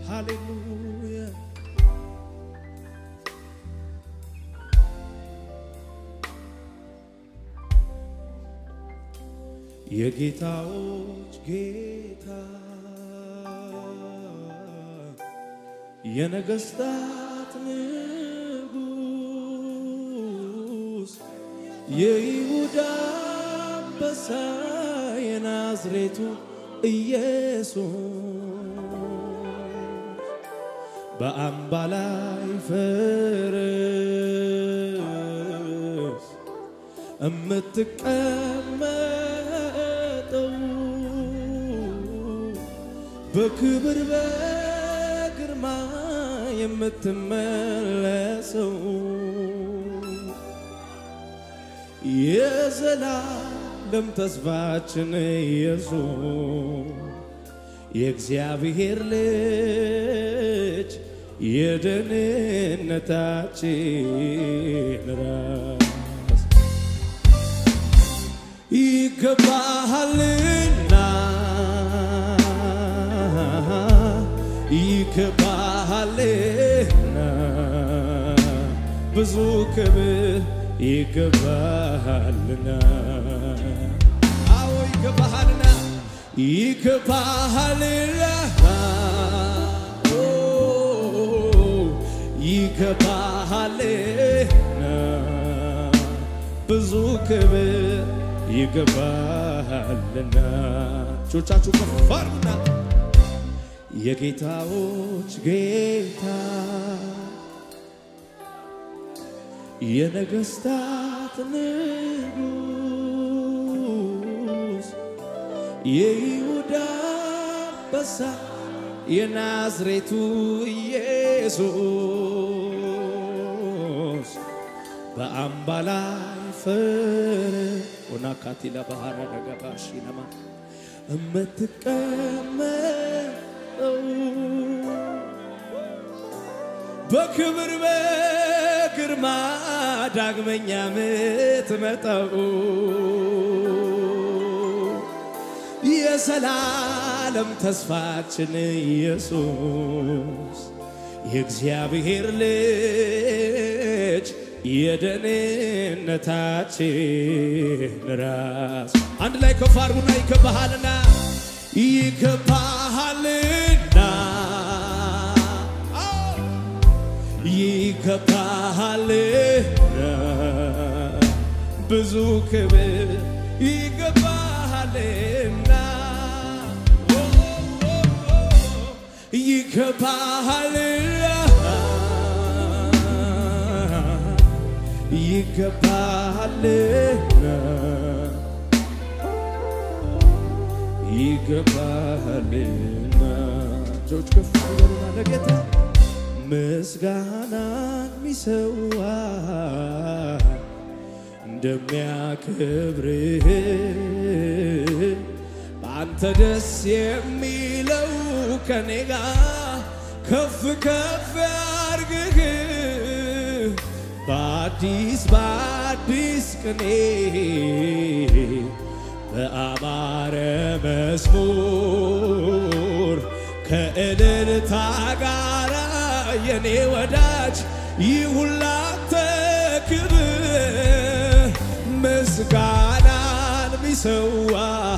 ሃሌሉያ የጌታዎች ጌታ የነገሥታት ንጉሥ የይሁዳ አንበሳ የናዝሬቱ ኢየሱስ በአምባ ላይ ፈረስ እምትቀመጠው በክብር በግርማ የምትመለሰው የዘላለም ተስፋችን ኢየሱስ የእግዚአብሔር ልጅ የደህንነታችን ራስ ይገባሃልና ይገባሃልና ብዙ ክብር ይገባሃልና አዎ ይገባሃልና ይገባሃልና ኦ ይገባሃልና ብዙ ክብር ይገባሃልና እጆቻችሁ ከፍ አድርጉና የጌታዎች ጌታ የነገሥታት ንጉሥ የይሁዳ አንበሳ የናዝሬቱ ኢየሱስ በአምባ ላይ ፈረ ኦናካቲላ ባህራ ደገባሺ ነማ እምትቀመጠው በክብር በግርማ ዳግመኛ ምትመጣው የዘላለም ተስፋችን ኢየሱስ የእግዚአብሔር ልጅ የደህንነታችን ራስ አንድ ላይ ከፍ አድርጉና ይገባሃልና ይገባሃልና አዎ፣ ይገባሃልና ብዙ ክብር ይገባሃልና ኦ፣ ኦ፣ ኦ፣ ይገባሃልና ይገባሃልና ይገባሃልና እጆች ከፍ ይበሉና ለጌታ ምስጋናን ሚሰዋ እንደሚያከብርህ በአንተ ደስ የሚለው ከኔ ጋር ከፍ ከፍ ያርግህ በአዲስ በአዲስ ቅኔ በአማረ መዝሙር ከእልልታ ጋራ የኔ ወዳጅ ይሁን ላንተ ክብር ምስጋናን ሚሰዋ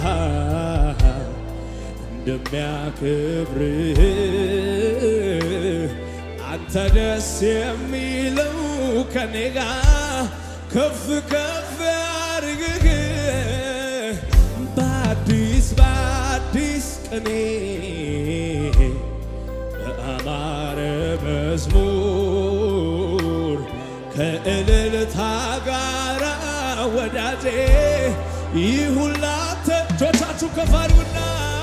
እንደሚያከብርህ አንተ ደስ የሚለው ከኔ ጋር ከፍ ከፍ ያርግህ በአዲስ በአዲስ ቅኔ በአማረ መዝሙር ከእልልታ ጋራ ወዳጄ ይሁን ላንተ እጆቻችሁ ከፍ አድርጉና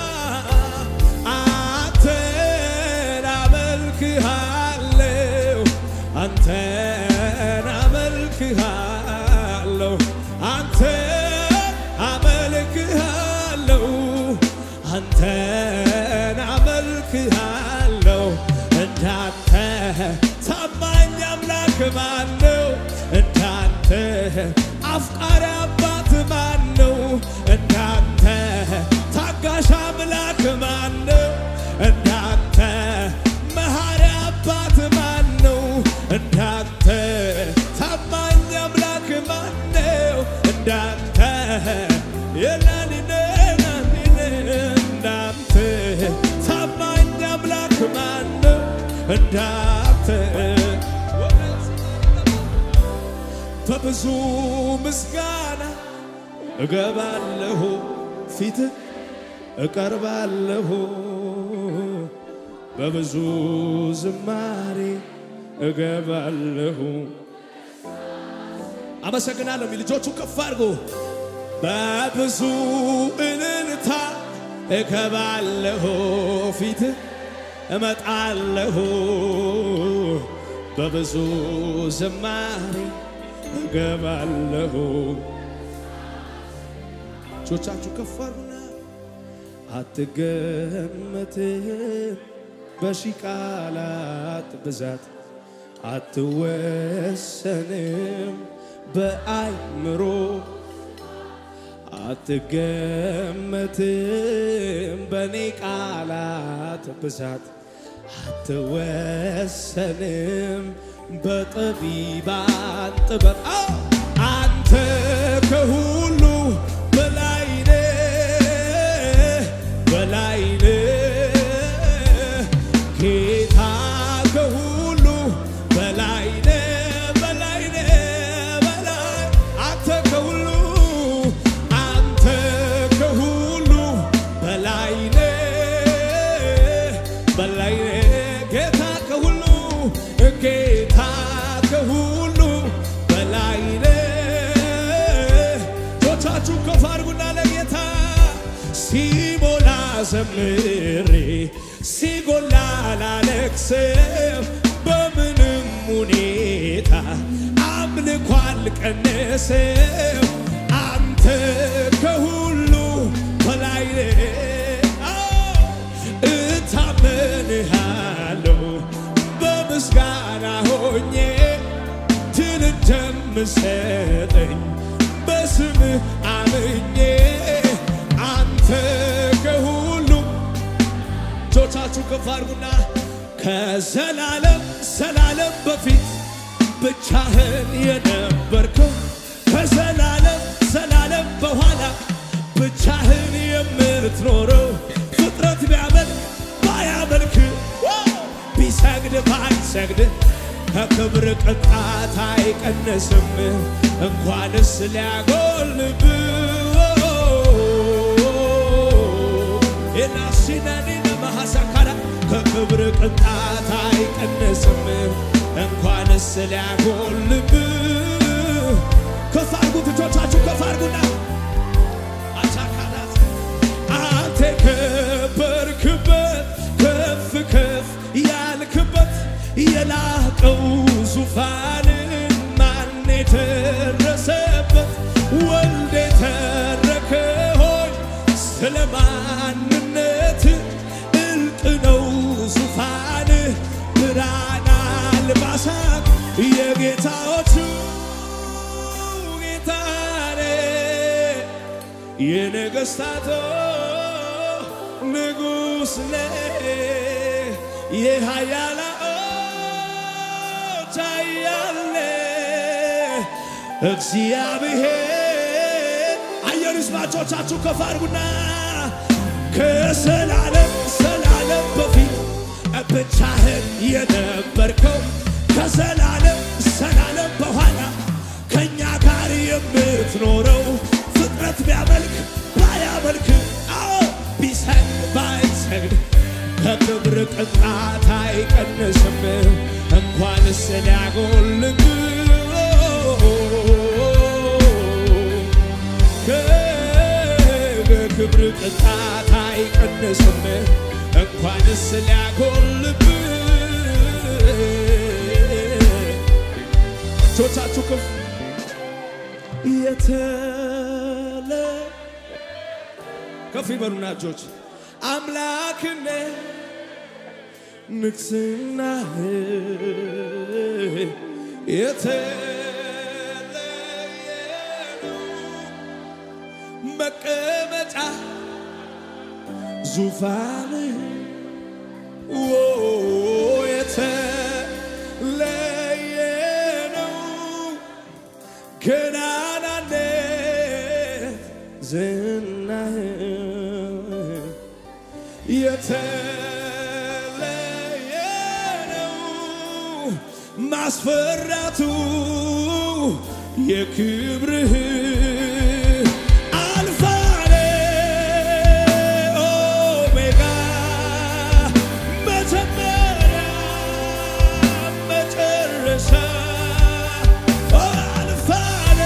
አንተን አመልክሃለሁ አንተን አመልክሃለሁ አንተን አመልክሃለሁ አንተን አመልክሃለሁ እንዳንተ ታማኝ አምላክ ማን ነው? እንዳንተ አፍቃሪ አባት ማን ነው? እንዳንተ ታጋሽ አምላክ ማን ነው? እንዳንተ እንዳንተ በብዙ ምስጋና እገባለሁ ፊት እቀርባለሁ በብዙ ዝማሬ እገባለሁ። አመሰግናለሁ የሚል ልጆቹ ከፍ አድርጎ በብዙ እልልታ እገባለሁ ፊት እመጣለሁ በብዙ ዝማሬ እገባለሁ። እጆቻችሁ ከፍ አድርጉና አትገመትም በሺህ ቃላት ብዛት አትወሰንም በአይምሮ አትገመትም በኔ ቃላት ብዛት አትወሰንም በጠቢባን ጥበብ አዎ! አንተ ከሁሉ በላይ ነህ በላይ ነህ ጌታ ከሁሉ በላይ ነህ በላይ ነህ በላይ አንተ ከሁሉ አንተ ከሁሉ በላይ ነህ በላይ ነህ ጌታ ከሁሉ ጌታ ከሁሉ በላይ ነህ እጆቻችሁ ከፍ አድርጉና ለጌታ ሲሞላ ዘምሬ ሲጎላ ላለቅስም በምንም ሁኔታ አምልኮ አልቀንስም አንተ ከሁሉ በላይ ነህ አዎ፣ እታመንሃለሁ በምስጋና ሆኜ ድል እንደምሰጠኝ በስምህ አምኜ አንተ ከሁሉ እጆቻችሁ ከፍ አድርጉና ከዘላለም ዘላለም በፊት ብቻህን የነበርከው ከዘላለም ዘላለም በኋላ ብቻህን የምትኖረው ፍጥረት ቢያመልክ ባያመልክ ቢሰግድ ባይሰግድ ከክብር ቅጣት አይቀንስም እንኳንስ ሊያጎልብ ኤላሲናኒነ ማሐሳካራ ከክብር ቅጣት አይቀንስም እንኳንስ ሊያጎልብ ከፍ አድርጉት እጆቻችሁ ከፍ አድርጉና አቻካላት አንተ የከበርክበት ከፍ ከፍ ያልክበት የላቀው ዙፋን ማን የደረሰበት ወልድ የተረከ ሆይ ስለ ማንነት እልቅ ነው ዙፋን ብርሃን አልባሳት የጌታዎቹ ጌታ ነህ የነገሥታቶ ንጉሥ ነህ የኃያላኖች ኃያል ነህ እግዚአብሔር አየር ይስማቾቻችሁ ከፍ አድርጉና ከዘላለም ዘላለም በፊት ብቻህን የነበርከው ከዘላለም ዘላለም በኋላ ከእኛ ጋር የምትኖረው ፍጥረት ቢያመልክ ባያመልክ አዎ ቢሰግድ ባይሰግድ ከክብር ቅጣት አይቀንስም እንኳንስ ሊያጎልብ ከክብር ቅጣት አይቀንስም እንኳንስ ሊያጎልብ እጆቻችሁ ከፍ የተለ ከፍ ይበሉና እጆች አምላክነ ንግስና የተለየ ነው መቀመጫ ዙፋን የተለየ ነው ገናናነት ዝናህ የተለየ ነው ማስፈራቱ የክብርህ አልፋኔ ኦሜጋ መጀመሪያ መጨረሻ አልፋኔ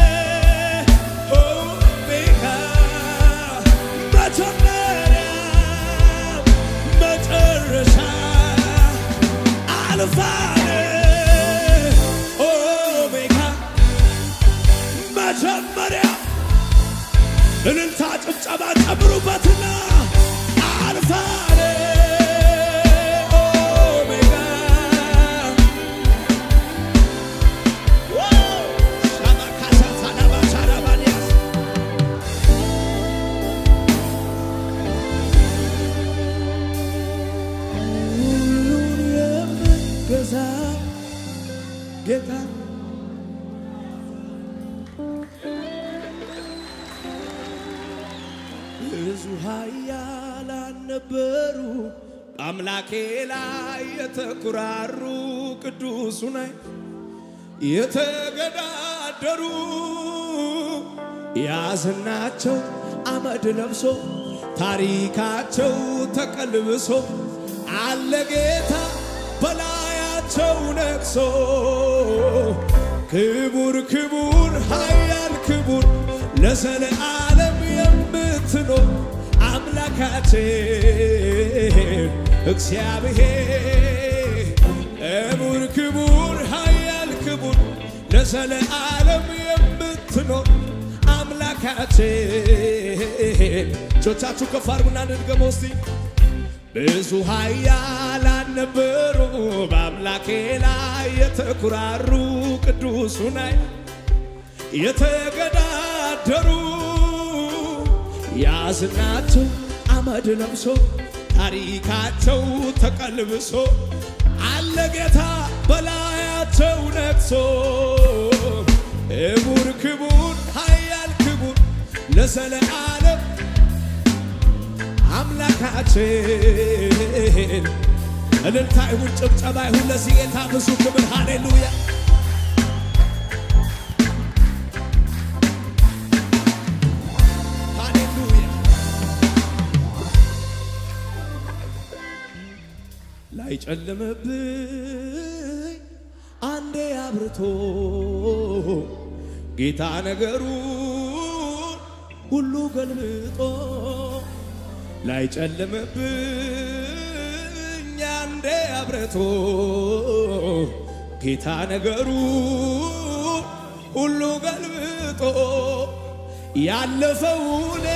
ኦሜጋ መጀመሪያ መጨረሻ አልፋኔ ኦሜጋ መጀመሪያ እልልታ ጭብጨባ ጨምሩበትና አልፋኔ ኦሜጋ ሻባካሳሳዳባሻዳባንያስ ሁሉን የምትገዛ ጌታ ብዙ ኃያላን ነበሩ አምላኬ ላይ የተኩራሩ ቅዱሱ ላይ የተገዳደሩ ያዝናቸው አመድ ለብሶ ታሪካቸው ተቀልብሶ አለ ጌታ በላያቸው ነግሶ ክቡር ክቡር ኃያል ክቡር ለዘለዓለም የምትኖር አምላካችን እግዚአብሔር ክቡር ክቡር ኃያል ክቡር ለዘለዓለም የምትኖር አምላካችን እጆቻችሁ ከፍ አድርጉና እንድገመው እስቲ ብዙ ኃያላን ነበሩ በአምላኬ ላይ የተኩራሩ ቅዱሱ ላይ የተገዳደሩ ያዝናቸው አመድ ለብሶ ታሪካቸው ተቀልብሶ አለ ጌታ በላያቸው ነግሶ ክቡር ክቡር ኃያል ክቡር ለዘለዓለም አምላካችን እልልታ ይሁን ጭብጨባ ይሁን ለዚህ ጌታ ብዙ ክብር ሃሌሉያ ሃሌሉያ ላይጨልምብኝ አንዴ አብርቶ ጌታ ነገሩን ሁሉ ገልብጦ ላይጨልምብኝ አንዴ አብርቶ ጌታ ነገሩን ሁሉ ገልብጦ ያለፈውን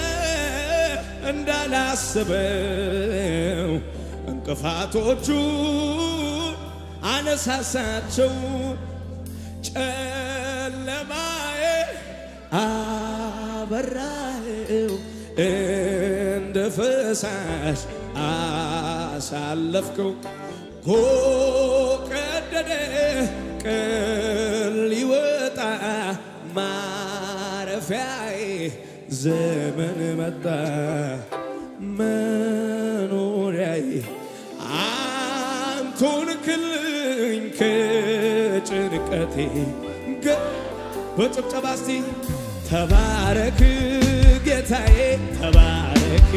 እንዳላስበው እንቅፋቶቹ አነሳሳቸው ጨለማዬ አበራኸው እንደ ፈሳሽ አሳለፍከው ኮቀደደ ቅል ሊወጣ ማረፊያዬ ዘመን መጣ መኖሪያዬ አንቱን ክልኝ ከጭንቀቴ ገ- በጭብጨባ እስቲ ተባረክ ጌታዬ ተባረክ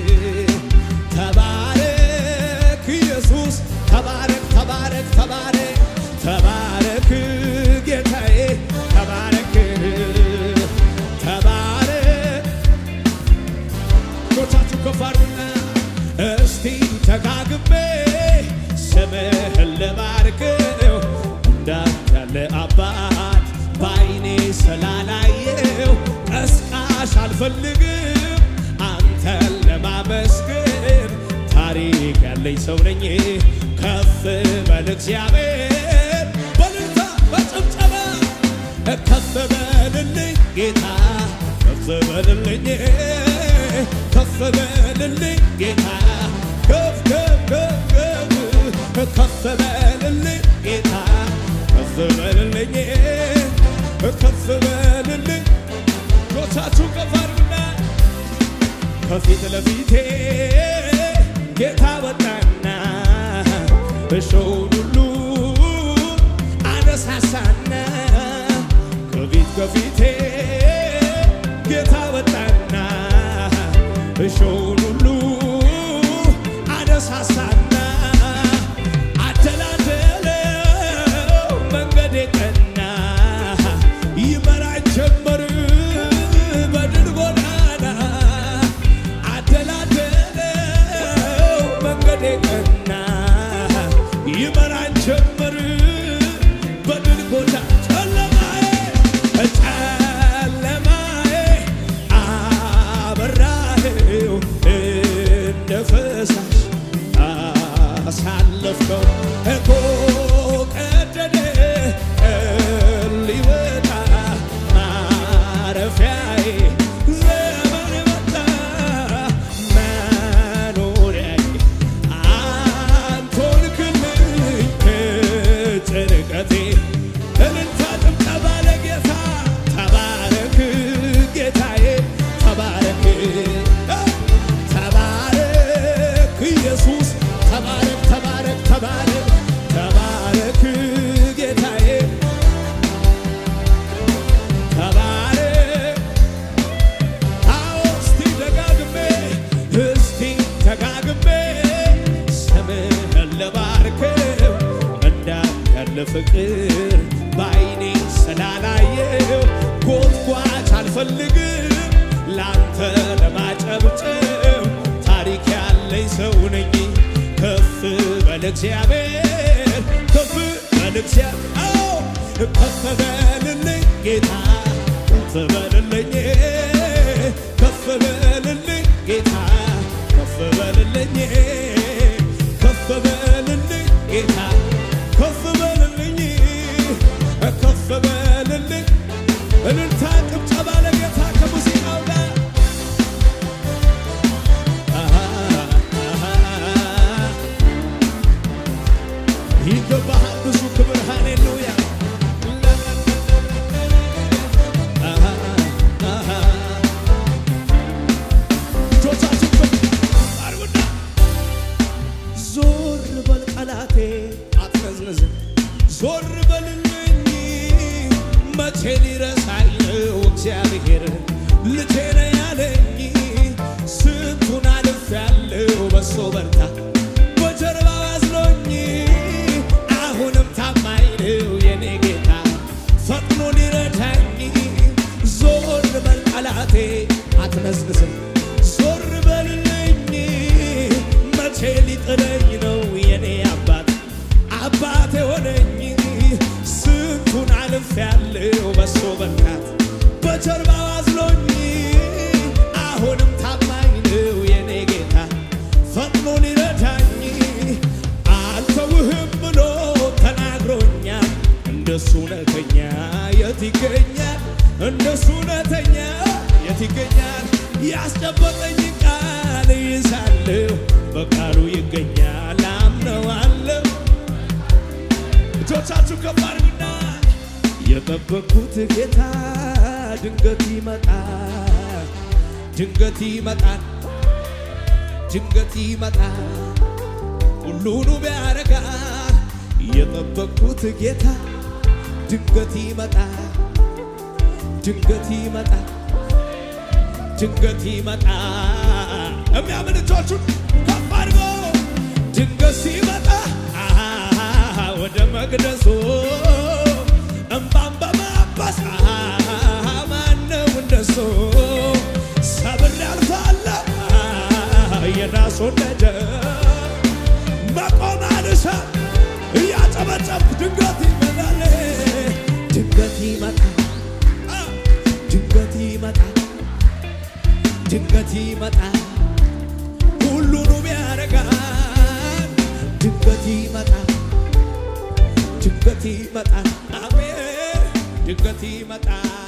ተባረክ ኢየሱስ ተባረክ ተባረክ ተባረክ ተባረክ ጌታዬ ተባረክ ተባረክ እጆቻችሁ ከፍ አድርጉና እስቲ ተጋግሜ ስምህን ልባርከው እንዳንተ ያለ አባት በዓይኔ ስላላየው ቀስቃሽ አልፈልግም አንተን ለማመስገን ታሪክ ያለኝ ሰው ነኝ ከፍ በል እግዚአብሔር በልልታ በጭብጨባ ከፍ በልልኝ ጌታ ከፍ በልልኝ ከፍ በልልኝ ጌታ ከፍ ከፍ ከፍ ከፍ በልልኝ ጌታ ከፍ በልልኝ ከፍ በልልኝ ጆቻችሁ ከፍ አድርጉና ከፊት ለፊቴ ጌታ ወጣና እሾውን ሁሉ ጌታ ወጣና እሾውን ሁሉ አነሳሳና አደላደለው መንገዴ ቀና ይመራኝ ጀመር በድል ጎዳና አደላደለው መንገዴ ቀና ይመራኝ ጀመር በድል ጎዳና ጨለማዬ ጨለማዬ አበራኸው እንደ ፈሳሽ አሳለፍከው እኮ ቀደደ ሊወጣ ማረፊያዬ ዘመን መጣ መኖሪያዬ አንቶን ክልኝ ከጭንቀቴ እልልታ ጭብጨባ ለጌታ ተባረክ ጌታዬ ተባረክ ተባረክ ኢየሱስ ተባረክ ተባረክ ተባረክ ተባረክ ጌታዬ ተባረክ አዎ እስቲ ደጋግሜ እስቲ ደጋግሜ ስምህን ልባርከው እንዳለ ፍቅር በዓይኔ ስላላየው ጎትጓች አልፈልግም ላንተ ለማጨብጨብ ታሪክ ያለኝ ሰው ነኝ ከፍ በል እግዚአብሔር ከፍ በል እግዚአብሔር አዎ ከፍ በልልኝ ጌታ ከፍ በልልኝ ከፍ በልልኝ ጌታ ከፍ በልልኝ ከፍ በልልኝ ጌታ ከፍ በልልኝ ከፍ በልልኝ እልልታ ጭብጨባ ለጌታ ከሙዚቃው ጋር አሃ አሃ ይገባሃል ብዙ ክብር ሃሌሉያ አሃ አሃ እጆቻችን ከፍ አድርጉና ዞር በል ጠላቴ አትነዝንዝ ዞር በልልኝ መቼ ሊረሳኝ ነው እግዚአብሔር ልጄ ነህ ያለኝ ስንቱን አልፌያለሁ በሶ በርታ በጀርባው አዝሎኝ አሁንም ታማኝ ነው የኔ ጌታ ፈጥኖ ሊረዳኝ ዞር በል ጠላቴ አትነዝንዝም ዞር በልልኝ መቼ ሊጥለኝ ነው የኔ አባት አባት የሆነኝ ስንቱን አልፌያለሁ በሶ በርታት በጀርባው አዝሎኝ አሁንም ታማኝ ነው የኔ ጌታ ፈጥኖ ሊረዳኝ አልተውህም ብሎ ተናግሮኛል። እንደሱ እውነተኛ የት ይገኛል? እንደሱ እውነተኛ የት ይገኛል? ያስጨበጠኝ ቃል ይዛለሁ በቃሉ ይገኛል አምነዋለሁ። እጆቻችሁ ከፍ አድርጉና የጠበቅኩት ጌታ ድንገት ይመጣል፣ ድንገት ይመጣል፣ ድንገት ይመጣል ሁሉኑ ቢያረጋል የጠበቅኩት ጌታ ድንገት ይመጣል፣ ድንገት ይመጣል፣ ድንገት ይመጣል። የሚያምን እጆቹን ከፍ አድርጎ ድንገት ሲመጣ አሃ ወደ መቅደሱ እምባን በማበስ አሃ ማነው እንደሱ ሰብር ያልፋለሁ አሃ የናሱን ደጀን መቆም አልሻ እያጨበጨብኩ ድንገት ይመጣል ድንገት ይመጣል አ፣ ድንገት ይመጣል ድንገት ይመጣል ሁሉንም ያደርጋል ድንገት ይመጣል ድንገት ይመጣል አሜን ድንገት ይመጣል